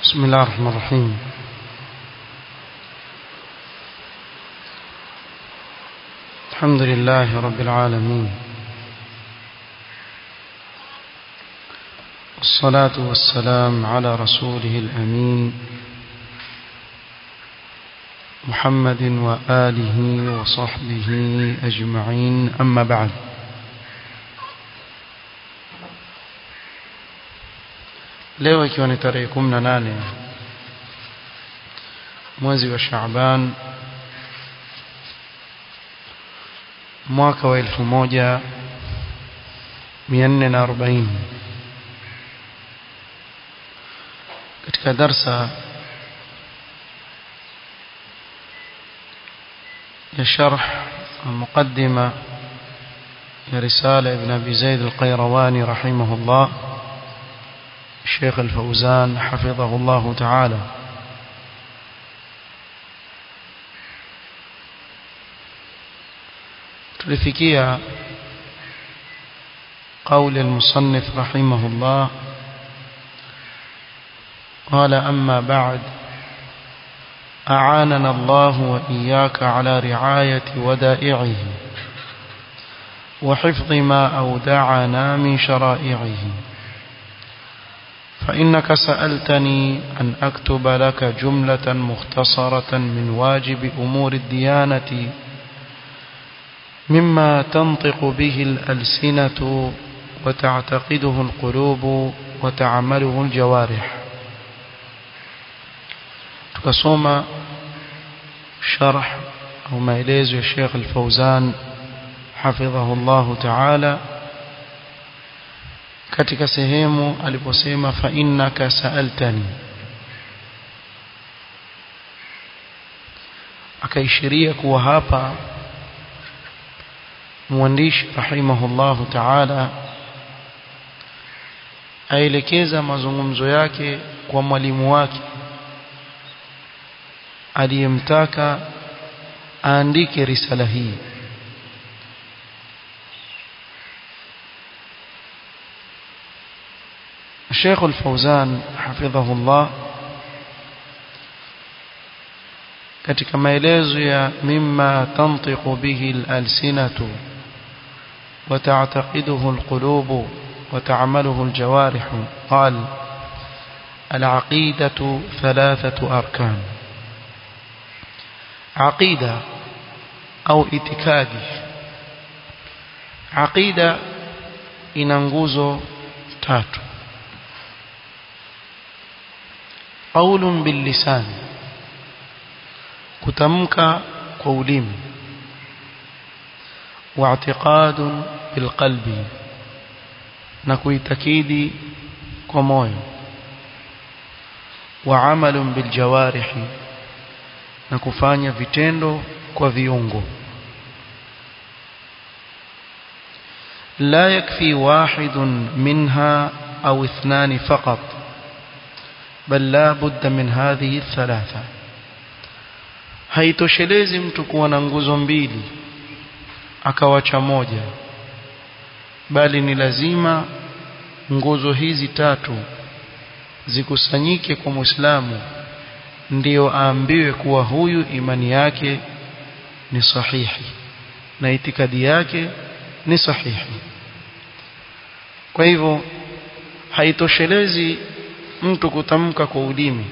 بسم الله الرحمن الرحيم الحمد لله رب العالمين والصلاة والسلام على رسوله الأمين محمد وآله وصحبه أجمعين أما بعد leo ikiwa ni tarehe 18 mwezi wa Shaaban mwaka wa 1440 katika darsa ya sharh المقدمة يا رسالة ابن أبي زيد القيرواني رحمه الله الشيخ الفوزان حفظه الله تعالى tulifikia قول المصنف رحمه الله قال أما بعد أعاننا الله وإياك على رعاية ودائعه وحفظ ما أودعنا من شرائعه فإنك سألتني أن أكتب لك جملة مختصرة من واجب أمور الديانة مما تنطق به الألسنة وتعتقده القلوب وتعمله الجوارح tukasoma sharh au maelezo ya Sheikh Al-Fauzan hafidhahu Allah Ta'ala katika sehemu aliposema fa innaka sa'altani akaishiria kuwa hapa mwandishi rahimahullahu ta'ala aelekeza mazungumzo yake kwa mwalimu wake aliyemtaka aandike risala hii الشيخ الفوزان حفظه الله katika maelezo ya mimma tantiqu bihi al-alsinatu wa ta'taqiduhu al-qulubu wa ta'maluhu al-jawarih qal al-aqidatu thalathatu arkan aqida au itikadi aqida ina nguzo tatu qaulun bil lisan kutamka kwa ulimi wa i'tiqadun bil qalbi na kuitakidi kwa moyo wa amalun bil jawarihi na kufanya vitendo kwa viungo لا يكفي واحد منها أو اثنان فقط بل لا بد من هذه الثلاثة haitoshelezi mtu kuwa na nguzo mbili akawacha moja bali ni lazima nguzo hizi tatu zikusanyike kwa Muislamu ndiyo aambiwe kuwa huyu imani yake ni sahihi na itikadi yake ni sahihi kwa hivyo haitoshelezi mtu kutamka kwa ulimi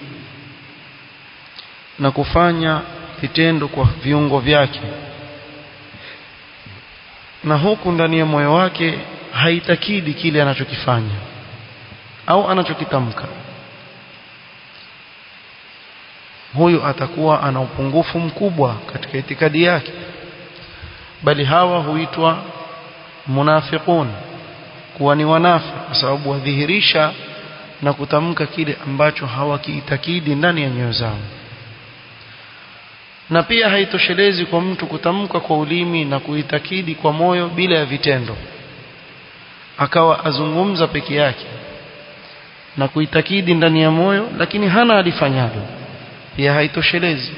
na kufanya vitendo kwa viungo vyake na huku ndani ya moyo wake haitakidi kile anachokifanya au anachokitamka huyu atakuwa ana upungufu mkubwa katika itikadi yake bali hawa huitwa munafiqun kuwa ni wanafi kwa sababu wadhihirisha na kutamka kile ambacho hawakiitakidi ndani ya nyoyo zao na pia haitoshelezi kwa mtu kutamka kwa ulimi na kuitakidi kwa moyo bila ya vitendo akawa azungumza peke yake na kuitakidi ndani ya moyo lakini hana alifanyalo pia haitoshelezi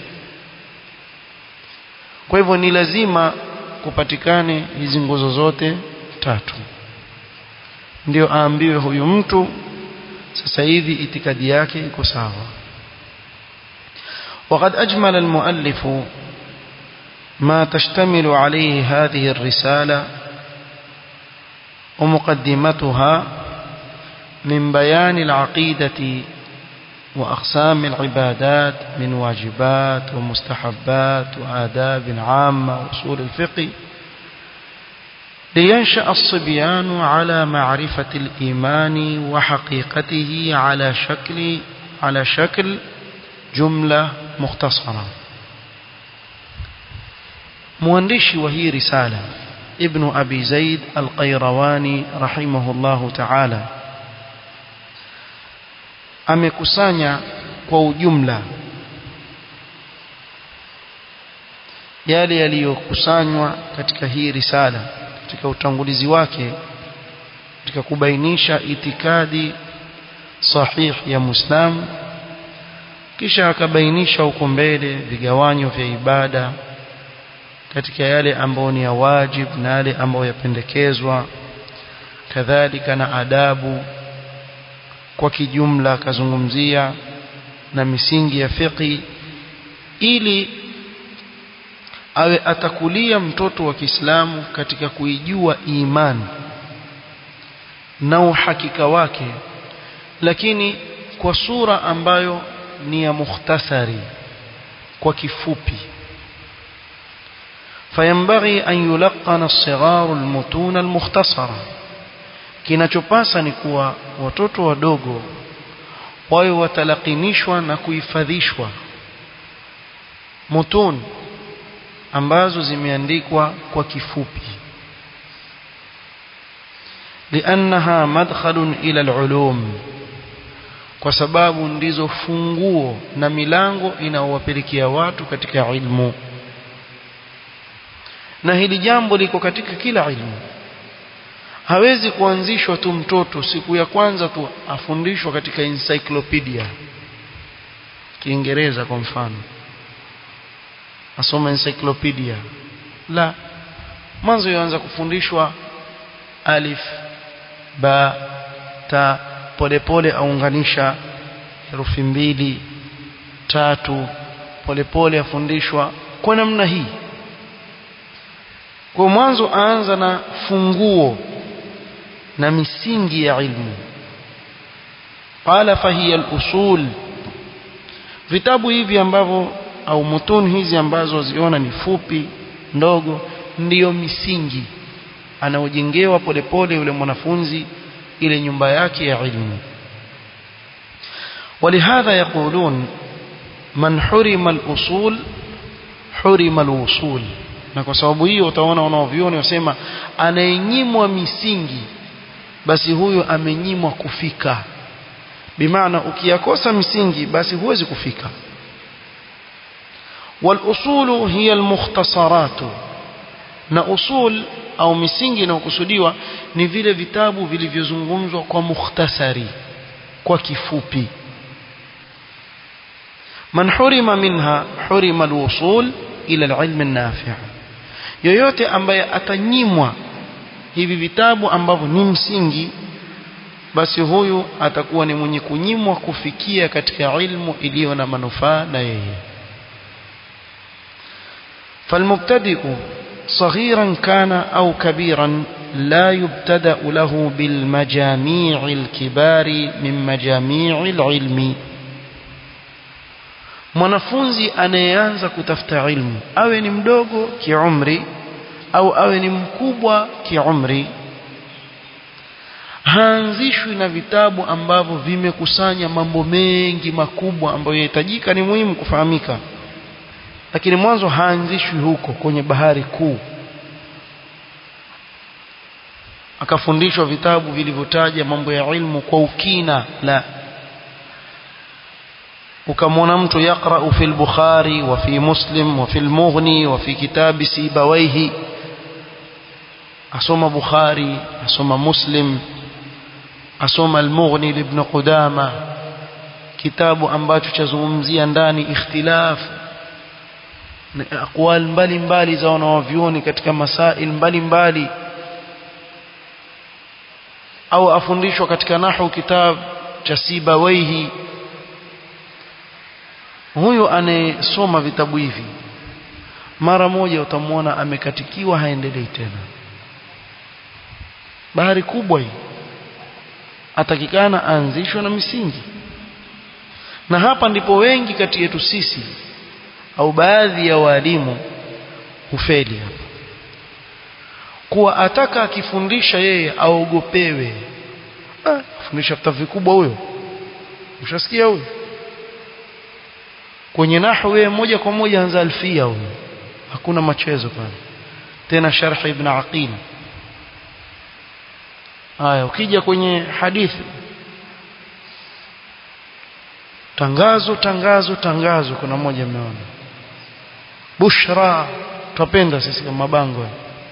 kwa hivyo ni lazima kupatikane hizi nguzo zote tatu ndio aambiwe huyu mtu sasa hivi itikadi yake iko sawa وقد أجمل المؤلف ما تشتمل عليه هذه الرسالة ومقدمتها من بيان العقيدة وأقسام العبادات من واجبات ومستحبات وآداب عامة وأصول الفقه لينشأ الصبيان على معرفة الإيمان وحقيقته على شكل على شكل جملة مختصرة مؤنشي وهي رسالة ابن أبي زيد القيرواني رحمه الله تعالى amekusanya kwa ujumla yale yaliyokusanywa katika hii risala katika utangulizi wake katika kubainisha itikadi sahihi ya Muislamu kisha akabainisha huko mbele vigawanyo vya ibada katika yale ambayo ni ya wajib na yale ambayo yapendekezwa kadhalika na adabu kwa kijumla akazungumzia na misingi ya fiqi ili awe atakulia mtoto wa Kiislamu katika kuijua imani na uhakika wake lakini kwa sura ambayo ni ya mukhtasari kwa kifupi فينبغي أن يلقن الصغار المتون المختصرة kinachopasa ni kuwa watoto wadogo wawe watalakinishwa na kuhifadhishwa mutun ambazo zimeandikwa kwa kifupi لأنها مدخل إلى العلوم kwa sababu ndizo funguo na milango inaowapelekea watu katika ilmu na hili jambo liko katika kila ilmu hawezi kuanzishwa tu mtoto siku ya kwanza tu afundishwa katika encyclopedia Kiingereza kwa mfano asoma encyclopedia la mwanzo yaanza kufundishwa alif ba ta polepole aunganisha herufi mbili tatu polepole afundishwa kwa namna hii kwa mwanzo aanza na funguo na misingi ya ilmu qala fahiya al-usul vitabu hivi ambavyo au mutun hizi ambazo ziona ni fupi ndogo ndiyo misingi anaojengewa polepole yule mwanafunzi ile nyumba yake ya ilmu ولهذا يقولون من حرم الأصول حرم الوصول na kwa sababu hiyo utaona wanaovioni wasema anayenyimwa misingi basi huyo amenyimwa kufika bimaana ukiyakosa misingi basi huwezi kufika walusulu hiya almukhtasaratu na usul au misingi inayokusudiwa ni vile vitabu vilivyozungumzwa kwa mukhtasari kwa kifupi man hurima minha hurima alwusul ila alilm an-nafi' yoyote ambaye atanyimwa hivi vitabu ambavyo ni msingi basi huyu atakuwa ni mwenye kunyimwa kufikia katika ilmu iliyo na manufaa na yeye فالمبتدئ صغيرا كان أو كبيرا لا يبتدأ له بالمجاميع الكبار من مجاميع العلم mwanafunzi anayeanza kutafuta ilmu awe ni mdogo kiumri au awe ni mkubwa kiumri haanzishwi na vitabu ambavyo vimekusanya mambo mengi makubwa ambayo yahitajika ni muhimu kufahamika lakini mwanzo haanzishwi huko kwenye bahari kuu akafundishwa vitabu vilivyotaja mambo ya ilmu kwa ukina la ukamwona mtu yaqra'u fi al-Bukhari wa fi Muslim wa fi al-Mughni wa fi kitabi Sibawayhi asoma Bukhari asoma Muslim asoma al-Mughni ibn Qudama kitabu ambacho chazungumzia ndani ikhtilaf na aqwal mbalimbali za wanawavyuoni katika masail mbalimbali au afundishwa katika nahu kitab cha Sibawaihi huyu anayesoma vitabu hivi mara moja utamwona amekatikiwa haendelei tena bahari kubwa hii atakikana aanzishwe na misingi na hapa ndipo wengi kati yetu sisi au baadhi ya walimu hufeli hapa kuwa ataka akifundisha yeye aogopewe ah, fundisha vitabu vikubwa huyo ushasikia huyo kwenye nahwu yeye moja kwa moja anza alfia huyo hakuna machezo pale tena sharh ibn aqil haya ukija kwenye hadithi tangazo tangazo tangazo kuna moja mmeona bushra tupenda sisi kama mabango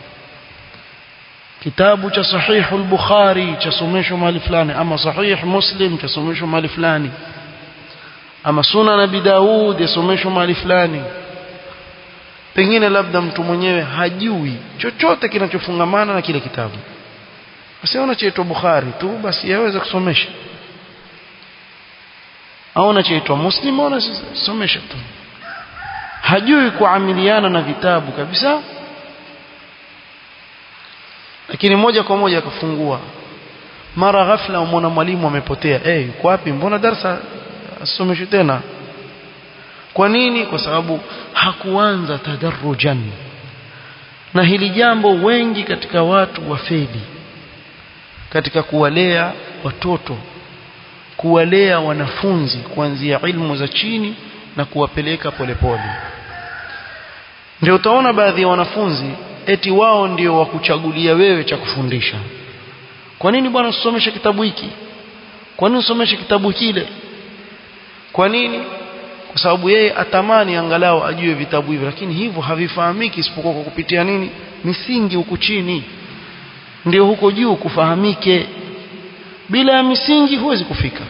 kitabu cha sahihu al-bukhari cha somesho mahali fulani ama sahih muslim cha somesho mahali fulani ama sunan abi daud yasomeshwa mahali fulani pengine labda mtu mwenyewe hajui chochote kinachofungamana na kile kitabu asiona chaitwa bukhari tu basi yaweza kusomesha aona chaitwa muslim aona somesha tu hajui kuamiliana na vitabu kabisa lakini moja kwa moja akafungua mara ghafla umwona mwalimu amepotea eh hey, yuko wapi mbona darasa asomeshwe tena kwa nini kwa sababu hakuanza tadarrujan na hili jambo wengi katika watu wafeli katika kuwalea watoto kuwalea wanafunzi kuanzia ilmu za chini na kuwapeleka polepole ndio utaona baadhi ya wanafunzi eti wao ndio wakuchagulia wewe cha kufundisha kwa nini bwana usomeshe kitabu hiki kwa nini usomeshe kitabu kile kwa nini kwa sababu yeye atamani angalau ajue vitabu hivyo lakini hivyo havifahamiki isipokuwa kwa kupitia nini misingi huku chini ndio huko juu kufahamike bila ya misingi huwezi kufika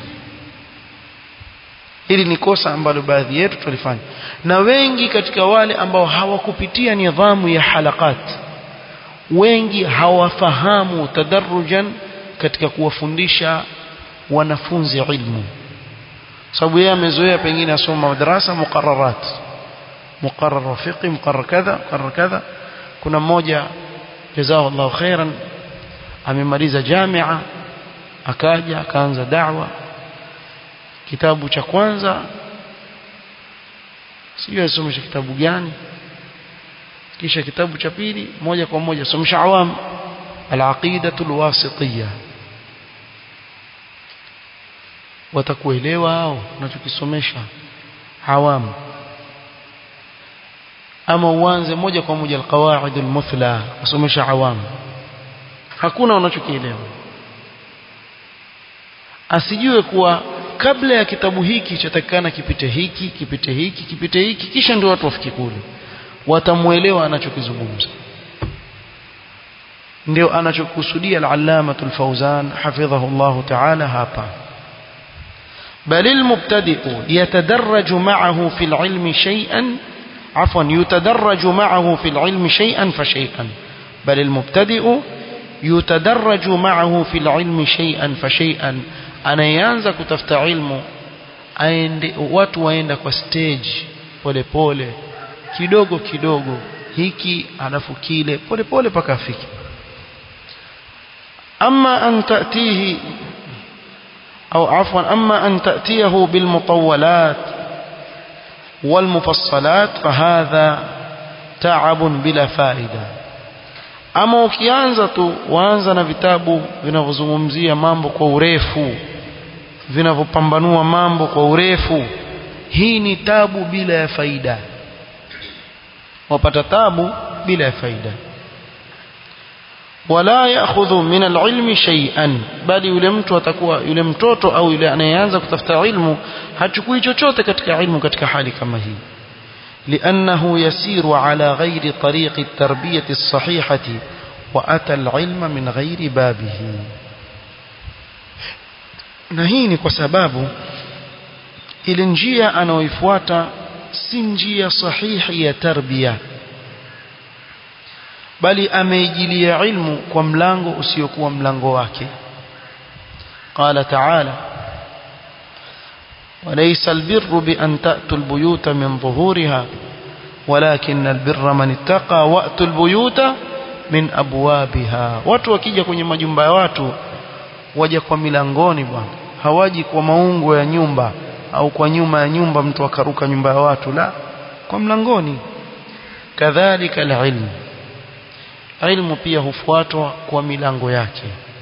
hili ni kosa ambalo baadhi yetu tulifanya na wengi katika wale ambao hawakupitia nidhamu ya halakat wengi hawafahamu tadarrujan katika kuwafundisha wanafunzi ilmu sababu yeye amezoea pengine asoma madrasa muqarrarat muqarrar fiqh muqarrar kadha muqarrar kadha kuna mmoja jazakallahu khairan amemaliza jamia akaja akaanza da'wa kitabu cha kwanza sijui asomesha kitabu gani kisha kitabu cha pili moja kwa moja somesha awam al-aqidatu al-wasitiyya watakuelewa hao unachokisomesha awamu ama uanze moja kwa moja alqawaid almuthla usomesha awamu hakuna unachokielewa asijue kuwa kabla ya kitabu hiki chatakana kipite hiki kipite hiki kipite hiki kisha ndio watu wafike kule watamuelewa anachokizungumza ndio anachokusudia al-allama al-fawzan hafidhahu Allah ta'ala hapa بل المبتدئ يتدرج معه في العلم شيئا عفوا يتدرج معه في العلم شيئا فشيئا بل المبتدئ يتدرج معه في العلم شيئا فشيئا anayeanza kutafuta ilmu aende watu waenda kwa stage pole pole kidogo kidogo hiki alafu kile pole pole paka afike ama an tatihi أو عفوا أما أن تأتيه بالمطولات والمفصلات فهذا تعب بلا فائدة ama ukianza tu waanza na vitabu vinavyozungumzia mambo kwa urefu vinavyopambanua mambo kwa urefu hii ni tabu bila ya faida wapata tabu bila ya faida wala ya'khudhu min al-ilmi shay'an bali yule mtu atakuwa yule mtoto au yule anayeanza kutafuta ilmu hachukui chochote katika ilmu katika hali kama hii لأنه يسير على غير طريق التربية الصحيحة وأتى العلم من غير بابه na hii ni kwa sababu ile njia anaoifuata si njia sahihi ya tarbia bali ameijilia ilmu kwa mlango usiokuwa mlango wake qala ta'ala وليس البر بأن تأتوا البيوت من ظهورها ولكن البر من اتقى وأتوا البيوت min abwabiha watu wakija kwenye majumba ya watu waja kwa milangoni bwana hawaji kwa maungo ya nyumba au kwa nyuma ya nyumba mtu akaruka nyumba ya watu la kwa mlangoni kadhalika alilmu ilmu pia hufuatwa kwa milango yake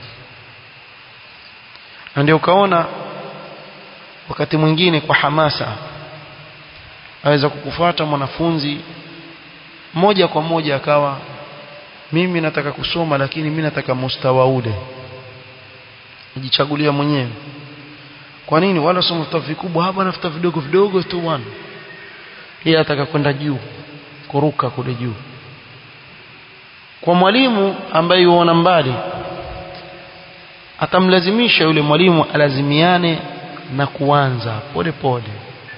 na ndio ukaona wakati mwingine kwa hamasa aweza kukufuata mwanafunzi moja kwa moja akawa mimi nataka kusoma lakini mimi nataka mustawa ule ujichagulia mwenyewe kwa nini wala soma vitabu vikubwa hapa na vitabu vidogo vidogo tu bwana yeye ataka kwenda juu kuruka kule juu kwa mwalimu ambaye yuona mbali atamlazimisha yule mwalimu alazimiane na kuanza pole pole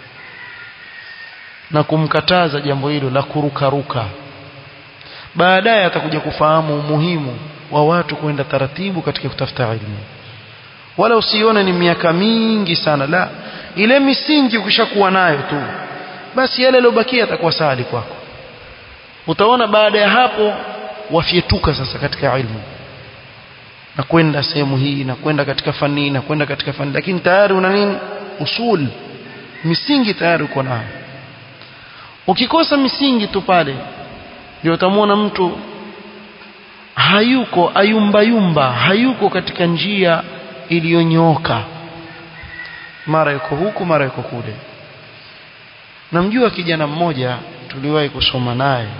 na kumkataza jambo hilo la kurukaruka baadaye atakuja kufahamu umuhimu wa watu kwenda taratibu katika kutafuta elimu wala usione ni miaka mingi sana la ile misingi ukishakuwa nayo tu basi yale yaliyobakia yatakuwa sahali kwako utaona baada ya hapo wafyetuka sasa katika ilmu na kwenda sehemu hii na kwenda katika fani na kwenda katika fani lakini tayari una nini usul misingi tayari uko nayo ukikosa misingi tu pale ndio utamwona mtu hayuko ayumbayumba hayuko katika njia iliyonyooka mara yuko huku mara yuko kule namjua kijana mmoja tuliwahi kusoma naye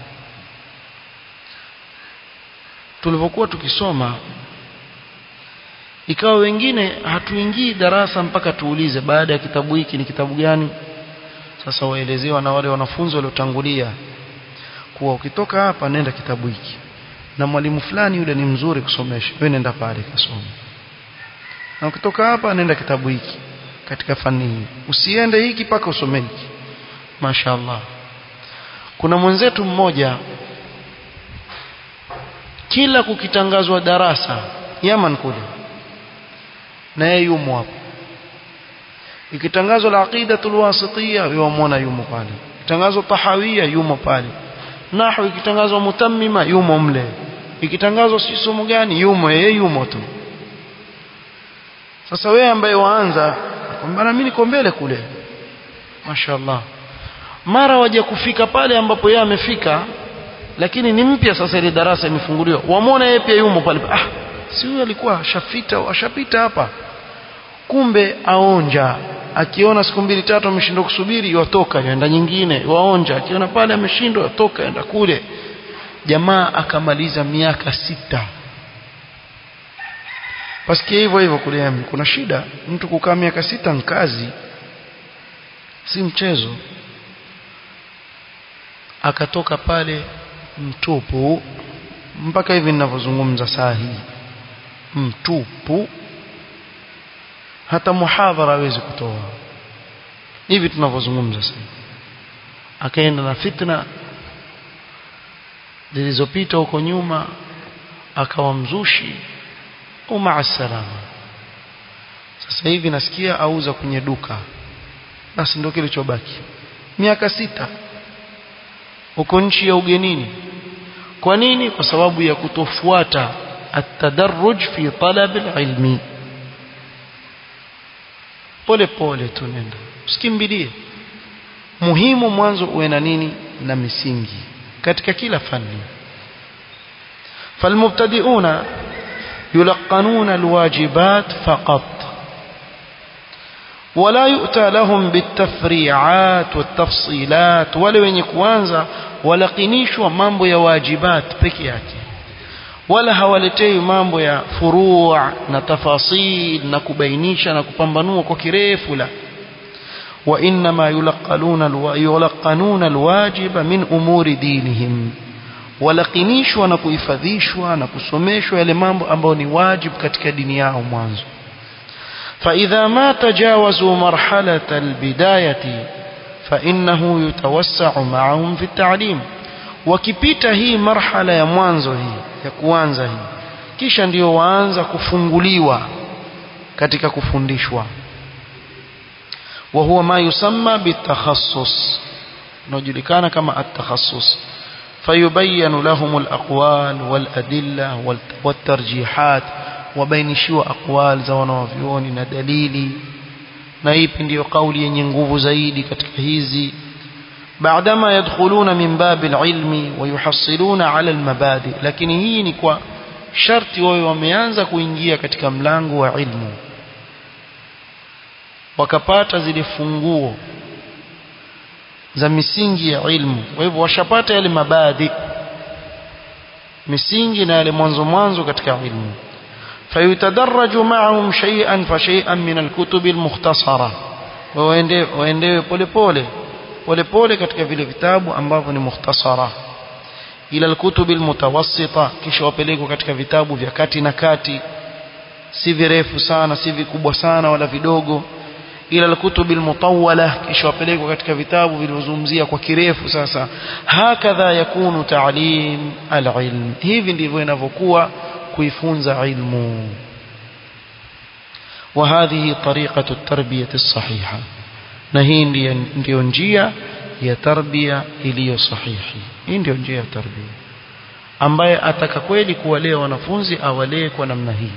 tulivyokuwa tukisoma ikawa wengine hatuingii darasa mpaka tuulize baada ya kitabu hiki ni kitabu gani sasa waelezewa na wale wanafunzi waliotangulia kuwa ukitoka hapa nenda kitabu hiki na mwalimu fulani yule ni mzuri kusomesha wewe nenda pale kasome na ukitoka hapa nenda kitabu hiki katika fani hii usiende hiki paka usome hiki mashaallah kuna mwenzetu mmoja kila kukitangazwa darasa Yaman kule na yeye yumo hapo ikitangazwa al-aqidatul wasitiyya yumona yumo pale ikitangazwa tahawiyya yumo pale nahwu ikitangazwa mutammima yumo mle ikitangazwa si somo gani yumo yeye yumo tu sasa wewe ambaye waanza kwamba mimi niko mbele kule mashaallah mara waje kufika pale ambapo yeye amefika lakini ni mpya sasa ile darasa imefunguliwa wamwona yeye pia yumo pale ah si huyo alikuwa ashafita ashapita hapa kumbe aonja akiona siku mbili tatu ameshindwa kusubiri yotoka yaenda nyingine waonja akiona pale ameshindwa yotoka yaenda kule jamaa akamaliza miaka sita pasikia hivyo hivyo kule kuna shida mtu kukaa miaka sita nkazi si mchezo akatoka pale mtupu mpaka hivi ninavyozungumza saa hii mtupu hata muhadhara hawezi kutoa hivi tunavyozungumza sasa akaenda na fitna zilizopita huko nyuma akawa mzushi umaa salama sasa hivi nasikia auza kwenye duka basi ndio kilichobaki miaka sita uko nchi ya ugenini kwa nini kwa sababu ya kutofuata atadarruj fi talab alilmi pole pole tu nenda usikimbilie muhimu mwanzo uwe na nini na misingi katika kila fani falmubtadi'una yulaqanuna alwajibat faqat ولا يؤتى لهم بالتفريعات والتفصيلات wale wenye kuanza walakinishwa mambo ya wajibat peke yake wala hawaletei mambo ya furu' na tafasil na kubainisha na kupambanua kwa kirefu la wa inma yulaqaluna yulaqanuna alwajib min umuri dinihim walakinishwa na kuhifadhishwa na kusomeshwa yale mambo ambayo ni wajib katika dini yao mwanzo فإذا ما تجاوزوا مرحلة البداية فإنه يتوسع معهم في التعليم wakipita hii marhala ya mwanzo hii ya kuanza hii kisha ndio waanza kufunguliwa katika kufundishwa وهو ما يسمى بالتخصص نجلكان كما التخصص فيبين لهم الأقوال والأدلة والترجيحات وبينشوا أقوال زوانا وفيون ندليلي نايب ndio kauli yenye nguvu zaidi katika hizi بعدما يدخلون من باب العلم ويحصلون على المبادئ lakini hii ni kwa sharti wao wameanza kuingia katika mlango wa ilmu wakapata zile funguo za misingi ya ilmu kwa hivyo washapata yale mabadi misingi na yale mwanzo mwanzo katika ilmu فيتدرج معهم شيئا فشيئا من الكتب المختصرة waendewe pole pole pole pole katika vile vitabu ambavyo ni mukhtasara ila alkutubi almutawassita kisha wapelekwa katika vitabu vya kati na kati si virefu sana si vikubwa sana wala vidogo ila alkutubi almutawwala kisha wapelekwa katika vitabu vilivyozungumzia kwa kirefu sasa hakadha yakunu ta'lim alilm hivi ndivyo inavyokuwa kuifunza ilmu وهذه طريقة التربية الصحيحة نهي ndio njia ya tarbia iliyo sahihi hii ndio njia ya tarbia ambaye ataka kweli kuwalea wanafunzi awalee kwa namna hii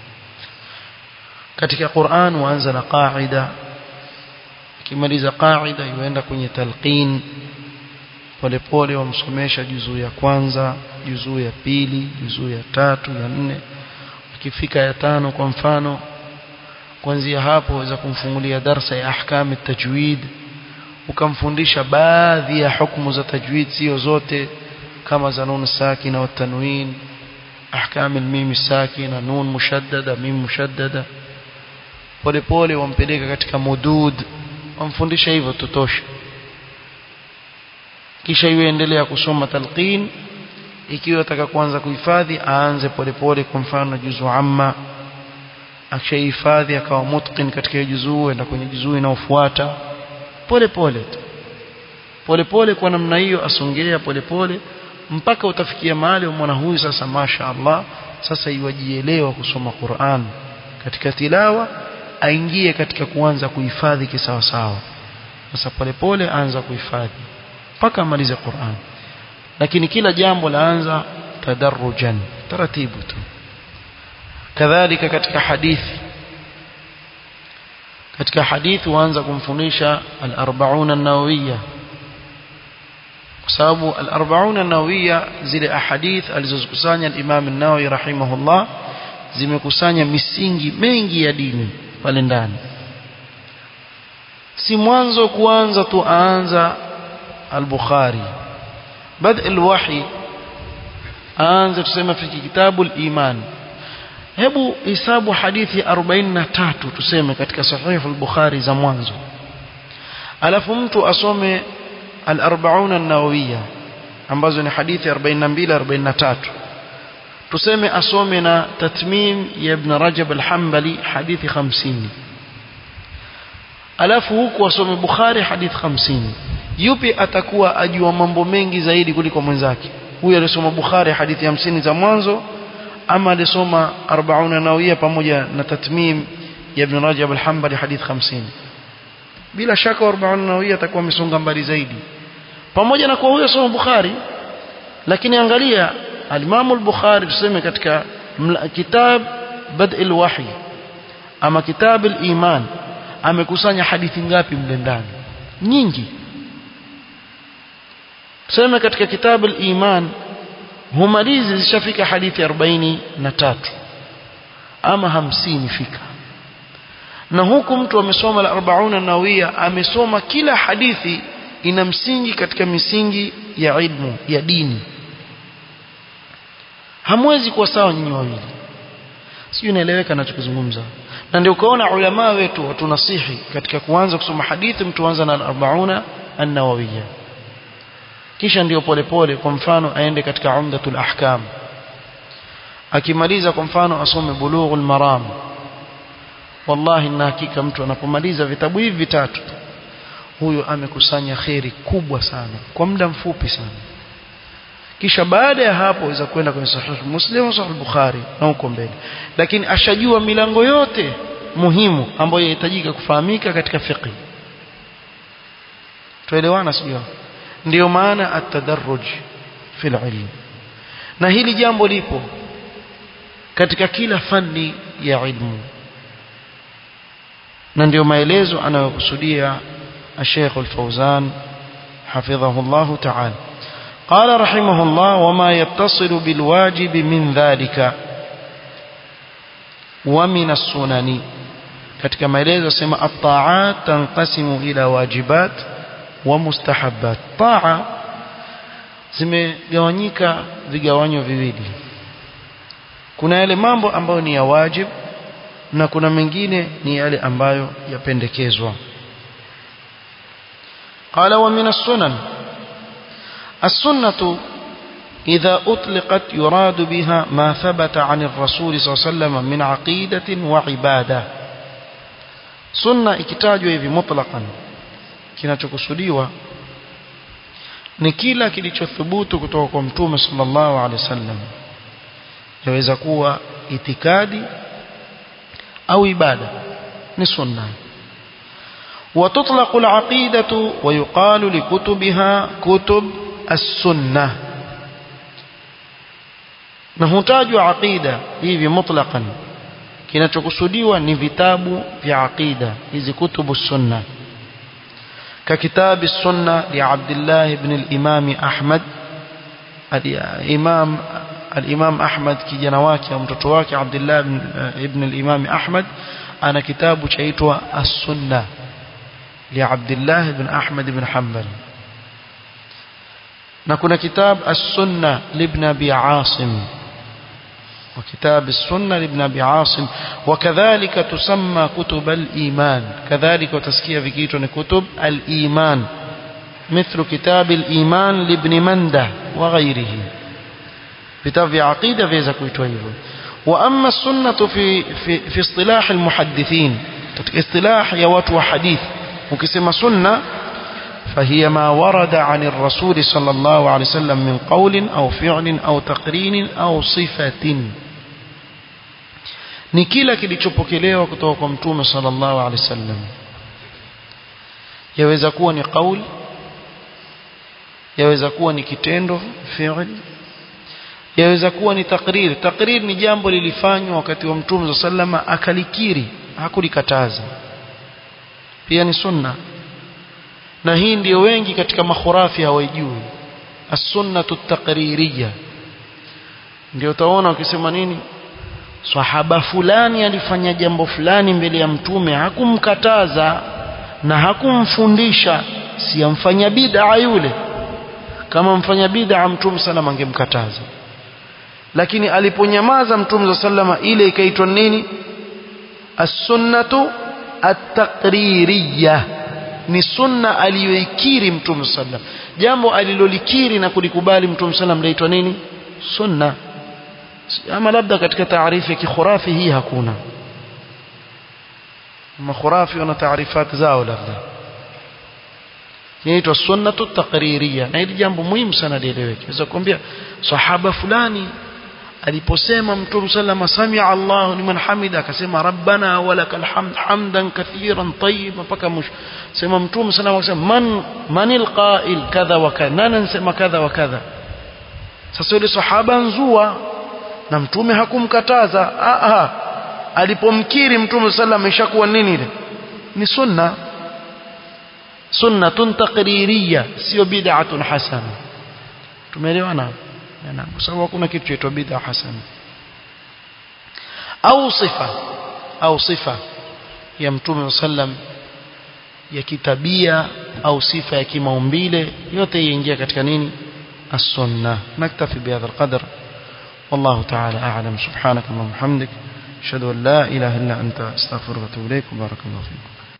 katika Qur'an waanza na qaida kimaliza qaida yuenda kwenye talqin polepole wamsomesha juzuu ya kwanza juzuu ya pili juzuu ya tatu ya nne ikifika ya tano kwa mfano kuanzia hapo waweza kumfungulia darsa ya ahkam tajwid ukamfundisha baadhi ya hukumu za tajwid sio zote kama za nun sakina wa tanwin ahkam almim sakina nun mushaddada mim mushaddada polepole wampeleka katika mudud wamfundisha hivyo tutosha kisha iwe endelea kusoma talqin ikiwa ataka kuanza kuhifadhi aanze polepole kwa mfano juzu amma akishahifadhi akawa mutqin katika juzuu enda kwenye juzuu inayofuata pole pole tu pole pole kwa namna hiyo asongea pole pole mpaka utafikia mahali mwana huyu sasa masha Allah sasa iwajielewa kusoma Qur'an katika tilawa aingie katika kuanza kuhifadhi kisawa sawa sasa pole pole anza kuhifadhi mpaka amalize Qur'an lakini kila jambo laanza tadarrujan taratibu tu kadhalika katika hadithi katika hadithi waanza kumfundisha al-arba'un an-nawawiyya kwa sababu al-arba'un an-nawawiyya zile ahadith alizozikusanya al-Imam an-Nawawi rahimahullah zimekusanya misingi mengi ya dini pale ndani si mwanzo kuanza tu aanza al-Bukhari bad al-wahi aanze tuseme fi kitabu al-iman hebu hisabu hadithi 43 tuseme katika sahihi al-Bukhari za mwanzo alafu mtu asome al-40 an-nawawiyya ambazo ni hadithi 42 43 tuseme asome na tatmim ya ibn Rajab al-Hanbali hadithi 50 alafu huku asome Bukhari hadithi 50 yupi atakuwa ajua mambo mengi zaidi kuliko mwenzake huyu alisoma Bukhari hadithi 50 za mwanzo ama alisoma 40 nawia pamoja na tatmim ya ibn Rajab al-Hanbali hadith 50 bila shaka 40 nawia atakuwa amesonga mbali zaidi pamoja na kwa huyo soma Bukhari lakini angalia al-Imam al-Bukhari tuseme katika kitab Bad' al-Wahy ama kitab al-Iman amekusanya hadithi ngapi mle ndani nyingi tuseme katika kitab al-Iman humalizi zishafika hadithi 43 ama hamsini fika na huku mtu amesoma la 40 nawia amesoma kila hadithi ina msingi katika misingi ya ilmu ya dini hamwezi kuwa sawa nyinyi wawili sio inaeleweka ninachozungumza na ndio ukaona ulama wetu watunasihi katika kuanza kusoma hadithi mtu anza na 40 an-nawawiyya kisha ndio polepole kwa mfano aende katika umdatul ahkam akimaliza kwa mfano asome bulughul maram wallahi na hakika mtu anapomaliza vitabu hivi vitatu huyo amekusanya kheri kubwa sana kwa muda mfupi sana kisha baada ya hapo aweza kwenda kwenye sahih muslim sahih bukhari na huko mbele lakini ashajua milango yote muhimu ambayo inahitajika kufahamika katika fiqh tuelewana sio ndio maana at-tadarruj fil ilm na hili jambo lipo katika kila fani ya ilmu na ndio maelezo anayokusudia الشيخ الفوزان حفظه الله تعالى قال رحمه الله وما يتصل بالواجب من ذلك ومن السنن katika maelezo sema at-ta'at tanqasimu ila wajibat wa mustahabbat ta'a zimegawanyika vigawanyo viwili kuna yale mambo ambayo ni ya wajib na kuna mengine ni yale ambayo yapendekezwa قال ومن السنن السنة إذا أطلقت يراد بها ما ثبت عن الرسول صلى الله عليه وسلم من عقيدة وعبادة سنة ikitajwa hivi mutlaqan kinachokusudiwa ni kila kilichothubutu kutoka kwa mtume sallallahu alaihi wasallam yaweza kuwa itikadi au ibada ni sunna وتطلق العقيدة ويقال لكتبها كتب السنة نهتاج عقيدة hivi mutlaqan kinachokusudiwa ni vitabu vya aqida hizi kutubu sunna ككتاب السنة لعبد الله بن الإمام أحمد الإمام الإمام أحمد kijana wake au mtoto wake Abdullah ibn al-Imam Ahmad ana kitabu chaitwa As-Sunnah لعبد الله بن أحمد بن حنبل نكون كتاب السنة لابن أبي عاصم وكتاب السنة لابن أبي عاصم وكذلك تسمى كتب الإيمان كذلك وتسكية في كيتون كتب الإيمان مثل كتاب الإيمان لابن منده وغيره كتاب عقيدة في زكويته وأما السنة في, في, في اصطلاح المحدثين اصطلاح يوات وحديث ukisema sunna فهي ما ورد عن الرسول صلى الله عليه وسلم من قول أو فعل أو تقرين أو صفة ni kila kilichopokelewa kutoka kwa mtume sallallahu alaihi wasallam yaweza kuwa ni kauli yaweza kuwa ni kitendo fi'l yaweza kuwa ni takrir takrir ni jambo lilifanywa wakati wa mtume sallallahu alaihi akalikiri hakulikataza pia ni sunna na hii ndio wengi katika makhurafi hawajui as-sunnatu taqririyya ndio utaona ukisema nini sahaba fulani alifanya jambo fulani mbele ya mtume hakumkataza na hakumfundisha si amfanya bid'a yule kama mfanya bid'a mtume sallam angemkataza lakini aliponyamaza mtume sallama ile ikaitwa nini as-sunnatu at-taqririyya ni sunna aliyoikiri mtume sallam jambo alilolikiri na kulikubali mtume sallam laitwa nini sunna ama labda katika taarifu ya kikhurafi hii hakuna makhurafi wana taarifati zao labda inaitwa sunnatu taqririyya na hili jambo muhimu sana lieleweke naweza kuambia sahaba fulani aliposema mtume sallama samia Allahu liman hamida akasema rabbana walakal hamd hamdan kathiran tayyiban mpaka mwisho sema mtume sallama akasema man manil qa'il kadha wa kadha nani anasema kadha wa kadha sasa yule sahaba nzua na mtume hakumkataza a a alipomkiri mtume sallama ishakuwa nini ile ni sunna sunnatun taqririyya sio bid'atun hasana tumeelewana na kwa sababu hakuna kitu chaitwa bid'a hasana au sifa au sifa ya mtume sallam ya kitabia au sifa ya kimaumbile yote yaingia katika nini as-sunnah naktafi bihadha al-qadr والله تعالى أعلم سبحانك اللهم وبحمدك أشهد أن لا إله إلا أنت أستغفرك وأتوب إليك وبارك الله فيكم